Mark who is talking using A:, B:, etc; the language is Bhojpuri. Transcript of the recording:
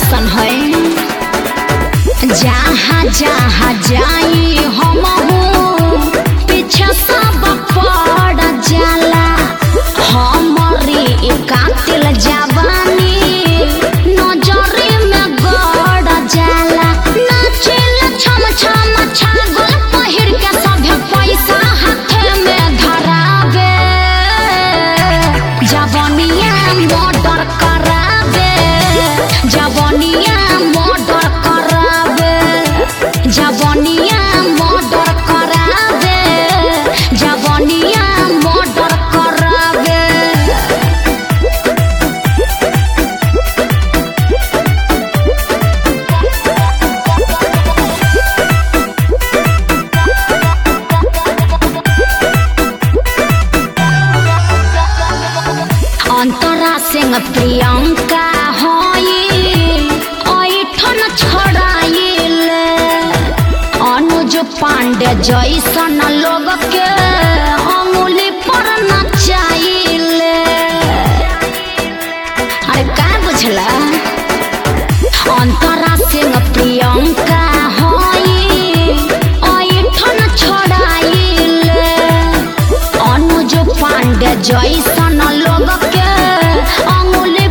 A: कैसन है जहाँ जहाँ जाई हम पीछे सब पड़ जाला हमारी कातिल जवानी नजरी में गड़ जाला नाचिल छम छम छागल पहिर के सभे पैसा हाथे में धरावे जवनिया मर्डर करावे जवनिया मर्डर करावे जवनिया मर्डर करावे जवनिया मर्डर करावे अंतरा सिंह प्रियंका होई ऐठन छड़ाइल अनुज पांडे जैसन लोग के अंगुली पर नचाइल अरे का बुझला अंतरा सिंह प्रियंका होई ऐठन छड़ाइल अनुज पांडे जैसन लोग के अंगुली